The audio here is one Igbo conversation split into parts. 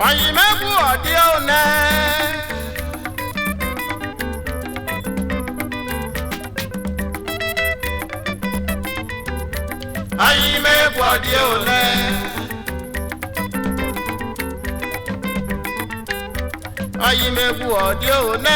oyimegwu ọdị one oyimegwu ọdị one oyimegwu ọdị one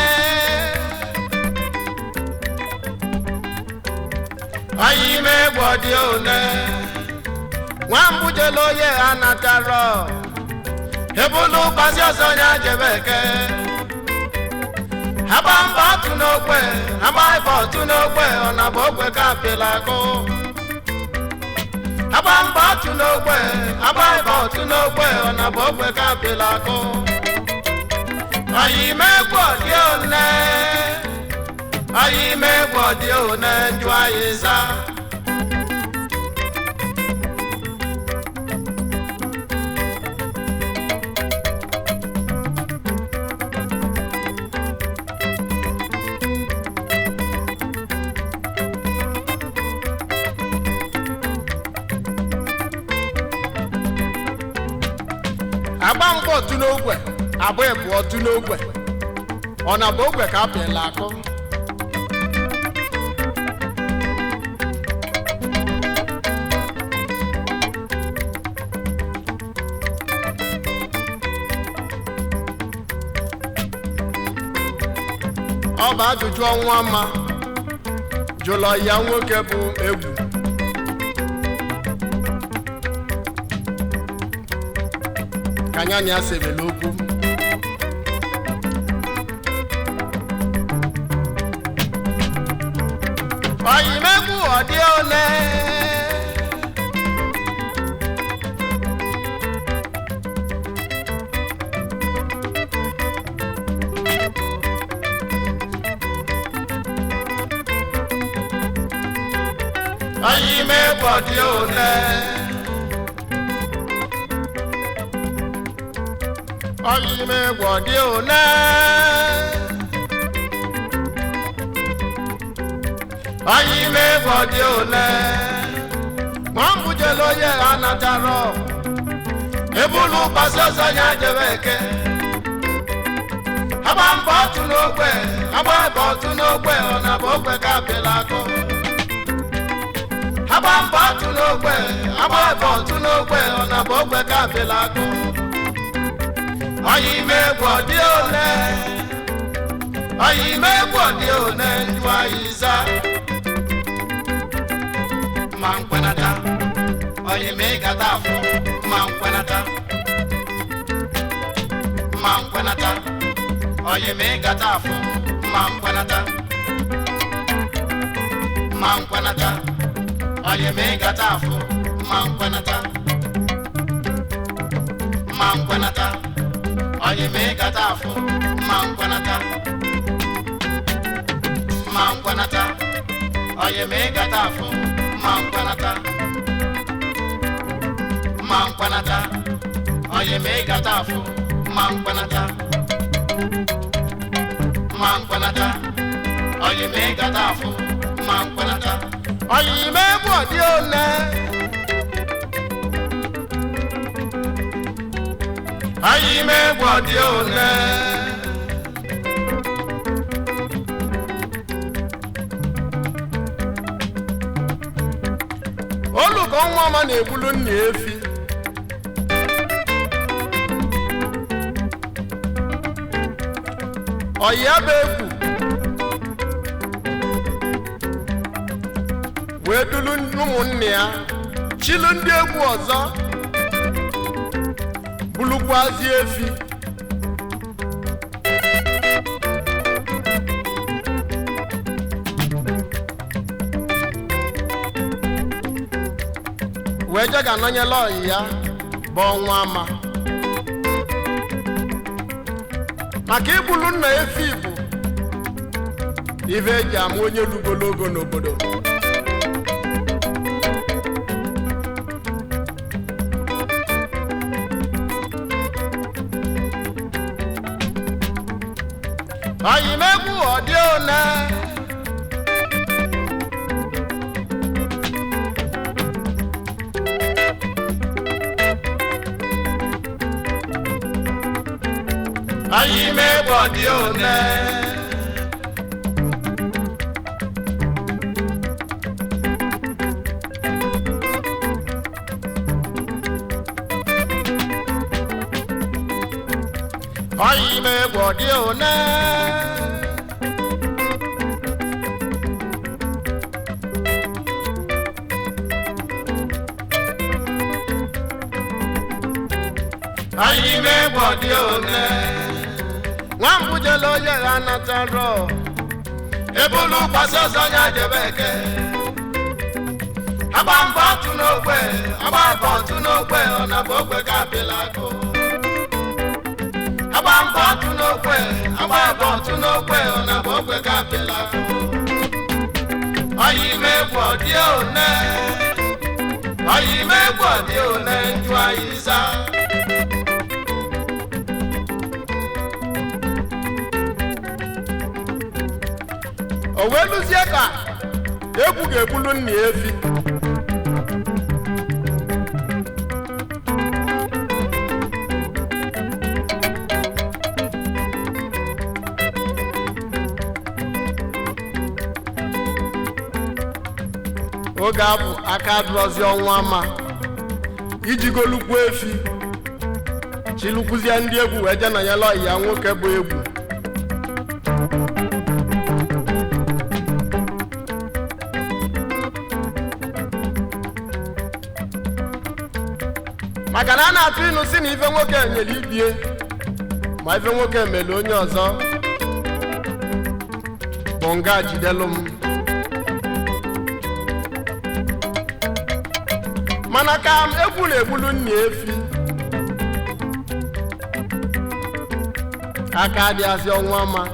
oyimegwu ọdị one nwambujelo oye anataro ebulu ụbazi ọzọ ya jebe eke agba mba otu n'ogbe agba ibe otu n'ogbe ọ na bụ ogbe ka apịla akụ agba mba otu n'ogbe agba ibe otu n'ogbe ọ na bụ ogbe ka apịla akụ ọyị megwu ọdị one ọyị megwu ọdị one njụ anyị za agba mgba otu n'ogwe agba ebu otu n'ogwe ọ na bụ ogwe ka apịla akụ ọ bụ ajụjụ ọnwa ma jụlọ ya nwoke bụ egwu ka nyanya sebele okwu oyimegwu ọdị ole oyimegwu ọdị ole oyimegwu ọdị ole oyimegwu ọdị ole nwambujelo onye anataro ebulu ụbọchị ọzọ ya jebe eke agba mbọ otu n'ogbe agba ebe otu n'ogbe ọ na bụ ogbe ka apịla akụ agba mbọ otu n'ogbe agba ebe otu n'ogbe ọ na bụ ogbe ka apịla akụ oyimegwu ọdị ole oyimegwu ọdị ole njụ anyị za ma nkwenata oyimegata afọ ma nkwenata ma nkwenata oyimegata afọ ma nkwenata ma nkwenata oyimegata afọ ma nkwenata ma nkwenata onye mee gata afọ ma nkwanata ma nkwanata onye mee gata afọ ma nkwanata ma nkwanata onye mee gata afọ ma nkwanata ma nkwanata onye mee gata afọ ma nkwanata oyimegwu ọdị ole oyimegwu ọdị ole olùkọ́ nwa ọma na-egbulu nna efi ọya bụ egwu wee dulu ụmụnne ya chilu ndị egwu ọzọ bulukwazi efi wee je ga-anọnyela ọyị ya bụ ọnwa ama maka igbulu nna efi bụ ife eji ama onye lugologo n'obodo oyimegwu ọdị one anyị megbu ọdị one anyị megbu ọdị one anyị megbu ọdị one nwambujele onye ha natarọ ebulu gbasi ọzọ ya jebe eke agba mbọ ọtụ n'ogbe agba mbọ ọtụ n'ogbe ọ na bụ ogbe ka apịla akụ agba mbọ ọtụ n'ogbe agba mbọ ọtụ n'ogbe ọ na bụ ogbe ka apịla akụ ọyị megbu ọdị one ọyị megbu ọdị one njụ anyị zaa o wee lụzie ka egwu ga-egbulu nna ya efi oge abụ aka dụrọzi ọnwa ma iji golukwu efi chilukwuzie ndị egwu wee je nọnyela ọyị ya nwoke bụ egwu maka na a na-atụ ịnụ si na ife nwoke nyere ibie ma ife nwoke mere onye ọzọ bụ nga jidelu m mana ka m egwu na-egbulu nna efi aka adịghịzị ọnwa ma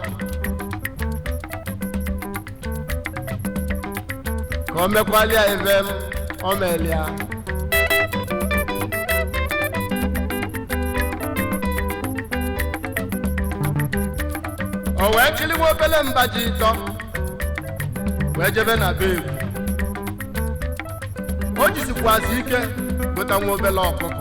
ka o mekwalia ife m o melia o wee chiliwa obele mba ji ịtọ wee jebe na be egwu o jizikwazi ike gota nwa obele ọkụkọ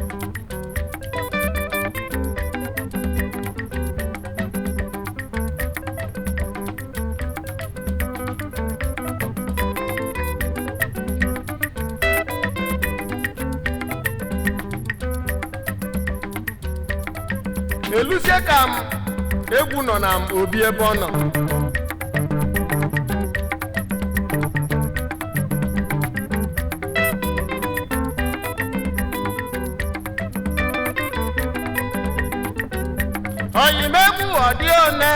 eluzie ka m egwu nọ na m obi ebe ọ nọ oyimegbu ọdị one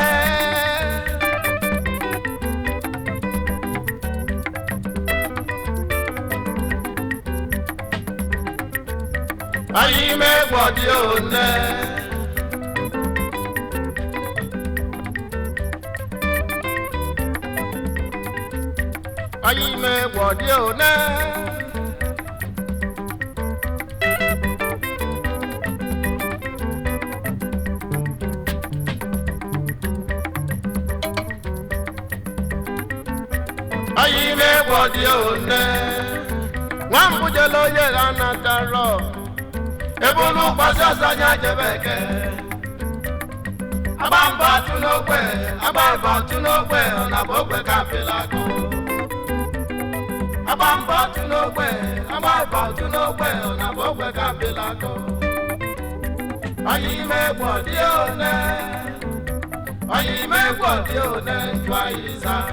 oyimegbu ọdị one oyimegbu ọdị one oyimegbu ọdị one nwambujele onye ha natarọ ebulu gbasi ọsọ nya jebe eke agba mbọ atụ n'ogbe agba mbọ atụ n'ogbe ọ na bụ ogbe ka apịla akụ agba mbọ atụ n'ogbe agba mbọ atụ n'ogbe ọ na bụ ogbe ka apịla akụ oyimegbu ọdị one oyimegbu ọdị one njụ anyị zaa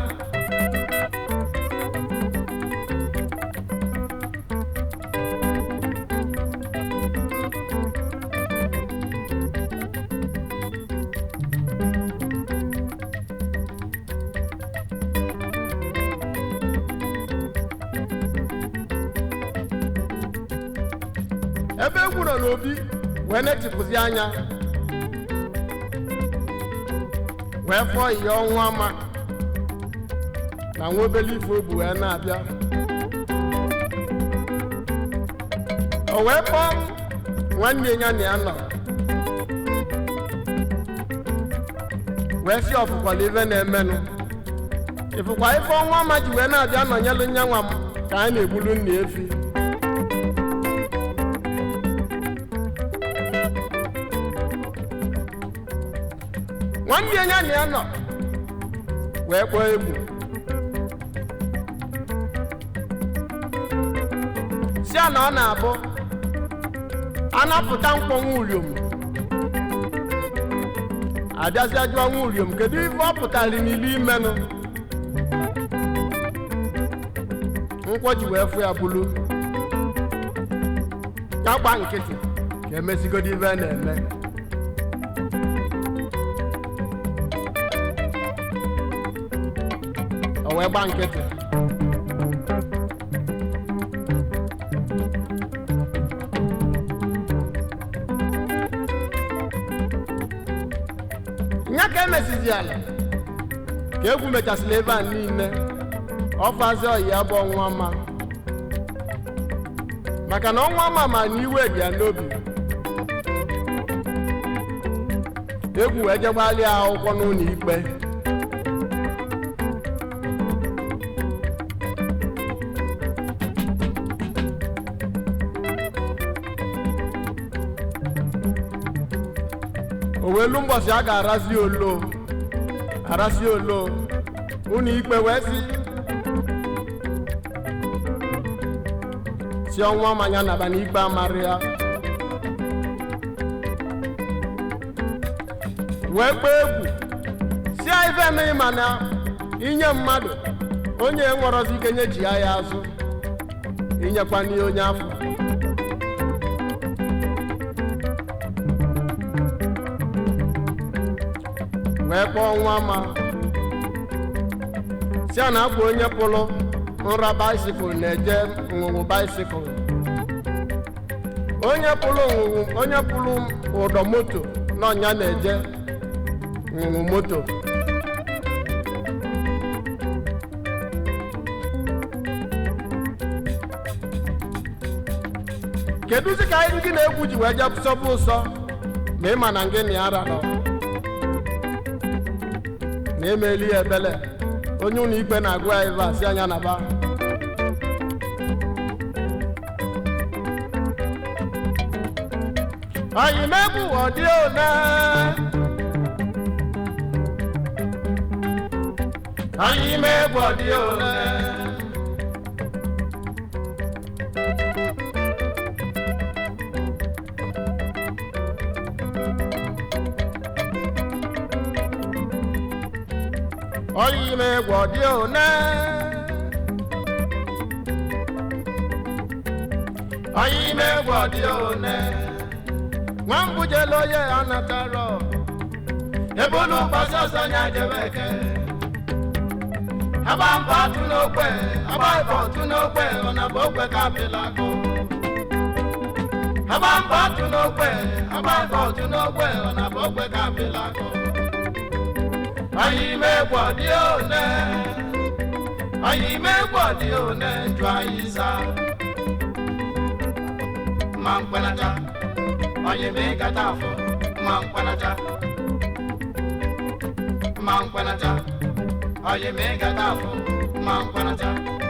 ebe egwu nọ n'obi wee netịpụzi anya wee fọọ ihe ọnwa ma na nwa obele ife obu wee na-abịa o wee kpọọ nwanne ya na ya nọ wee si ọfụkwala ife na-emenụ ịfụkwa ife ọnwa ma ji wee na-abịa nọnyelụ nyanwa m ka anyị na-egbulu nna efi nwanne ya na ya nọ wee kpọọ egwu si a na ọ na-abụ anapụta mkpọnwụ uriom abịazịa jụọ nwa uriom kedu ife ọ pụtara n'ilu imenụ nkwọ ji wee fụ ya bulu ya gba nkịtị ka emesigodo ife a na-eme o wee gba nkịtị nya ka emesizi ala ka egwu mechasịrị ebe a niile ọfazi ọyi ya bụ ọnwa ma maka na ọnwa ma ma na iwe dị ya n'obi egwu wee jegbalị ya akwụkwọ n'ụlọ ikpe owelu mbọsị a ga-arazi olo arazi olo ụlọ ikpe wee si si ọnwa manya naba n'ikpe amarị ya wee kpee egwu si ife emeghị mana inye mmadụ onye nwere ike nyechi ya ya azụ inyekwa n'ihe onye afọ wee kpọọ nwa ma si a na-akwa onye pụrụ nra baisikụl na-eje nwụwụ baisikụl onye pụrụ nwụwụ onye pụrụ ụdọ moto n'ọnya na-eje nwụwụ moto kedụzi ka anyị gị na-egwu ji wee jee sọbụ ụsọ ma ị ma na ngị na ya rarọ na emeli ya ebele onye ụlọ ikpe na-agụ ya ebe a si anya na ba anyị megbu ọdị one anyị megbu ọdị one ọyị megbu ọdị one ọyị megbu ọdị one nwambujelo ye anataro ebulu mgbasa ọsọ nya jebeke aba mba atụ n'ogbe aba ife ọtụ n'ogbe ọna bụ ogbe ka apịlago aba mba atụ n'ogbe aba ife ọtụ n'ogbe ọna bụ ogbe ka apịlago anyị megbu ọdị one anyị megbu ọdị one jụ anyị zaa ma mkpenata onye mee kata afọ ma mkpanata ma mkpanata onye mee kata afọ ma mkpanata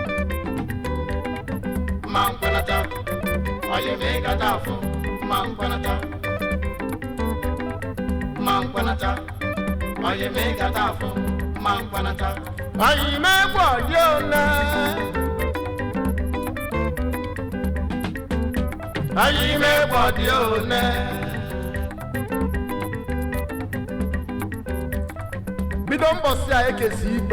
ma mkpanata onye mee kata afọ ma mkpanata ma mkpanata onye mee kata afọ ma mkpanata anyị megbu ọdị ole anyị megbu dị one bido mbọsị a ekesi ikpe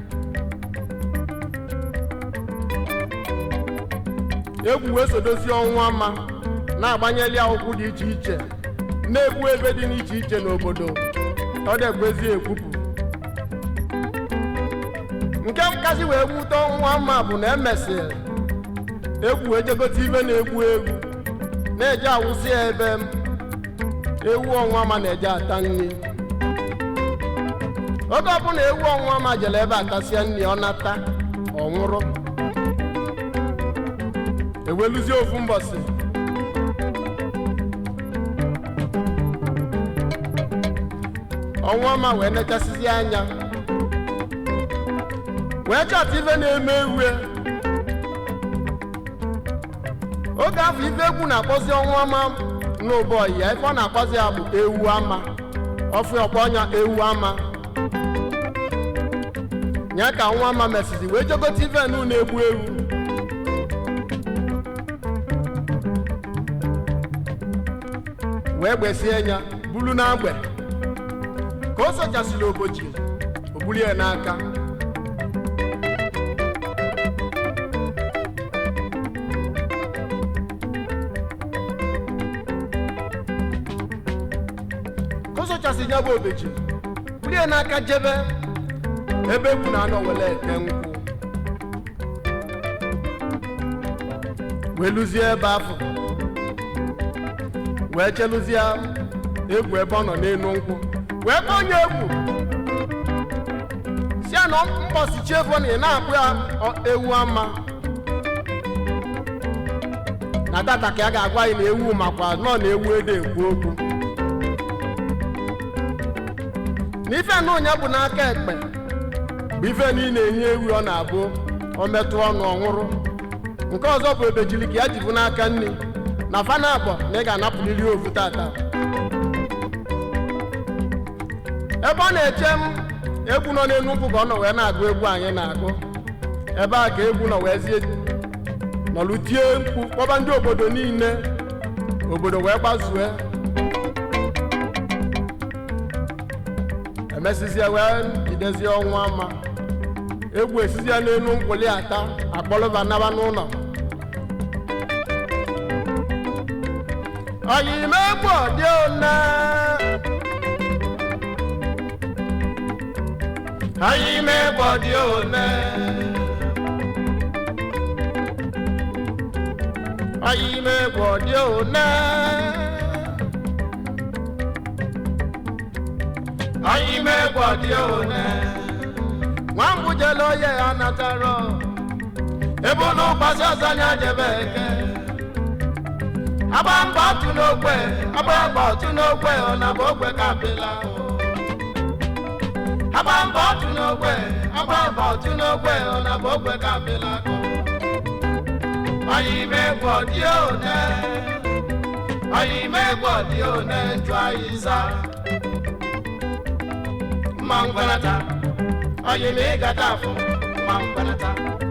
egwu wee sodozi ọnwa ma na-agbanyeli akwụkwọ dị iche iche na-egbu ebe dị n'iche iche n'obodo ọ dịkwezi ekwupụ nke nkasi wee gwute ọnwa ma bụ na emesịrị egwu ejegote ibe na-egwu egwu na-eje awụsị ya ebe ewu ọnwa ma na-eje ata nri oge ọbụla ewu ọnwa ma jere ebe atasịa nri ọ nata ọ nwụrụ eweluzie ofu mbọsị ọnwa ma wee nechasịzi anya wee chọta ife na-eme ewu oge afọ ife egwu na-akpọzi ọnwa ama n'ụbọchị ya ife ọ na-akpọzi ya bụ ewu ama ọfụ ọkpọ ọnya ewu ama nya ka nwa ama mesizi wee jogote ife nu na-egbu ewu wee gbesie ya bulu n'agbe ka o sochasịrị obochi o bulie n'aka ka o sochasịrị ya bụ obechi bulie n'aka jebe ebe egwu na-anọ wele ete nkwụ wee lụzie ebe afọ wee cheluzie egwu ebe ọ nọ n'elu nkwụ wee kpọọ onye egwu si ya na mkpọsi chiefu na ị na-akpụ ya ọ- ewu ama na tata ka a ga-agwa anyị na ewu makwa nọ na ewu ede ekwu okwu na ife na ụnya bụ n'aka ekpe bụ ife niile enye ewu ọ na-abụ o metụ ọnụ ọnwụrụ nke ọzọ bụ ebejiri ka ya jibu n'aka nne na fana abụọ na ị ga-anapụrịrị ofu tata ebe ọ na-eche m egwu nọ n'elu nkwụ ka ọ nọ wee na-agụ egwu anyị na-agụ ebe a ka egwu nọ wee zie nọlụ tie mkpu kpọba ndị obodo niile obodo wee gbazue emesizie wee jidezie ọnwa ama egwu esizie n'elu nkwụli ata akpọlụba naba n'ụlọ ọyịme egwu ọdị one ọyịme egwu ọdị one ọyịme egwu ọdị one ọyịme egwu ọdị one nwambujele oye ya natara ebe ụlọ ụgbasi ọzọ anya jebe eke agba mbọ ọtụ n'ogbe agba mbọ ọtụ n'ogbe ọ na bụ ogbe ka apịla agba mbọ ọtụ n'ogbe agba mbọ ọtụ n'ogbe ọ na bụ ogbe ka apịla ọyịme egwu ọdị one ọyịme egwu ọdị one njụ anyị za mma ngwanata ọyịme ịgata afọ mma ngwanata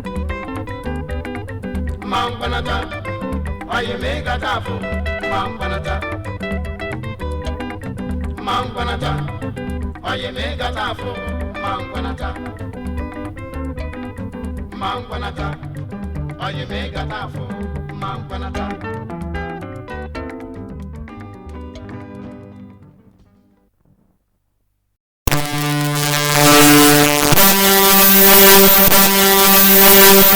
mma ngwanata ọyịme ịgata afọ mma ngwanata mma ngwanata ọyịme ịgata afọ mma ngwanata mma ngwanata ọyịme ịgata afọ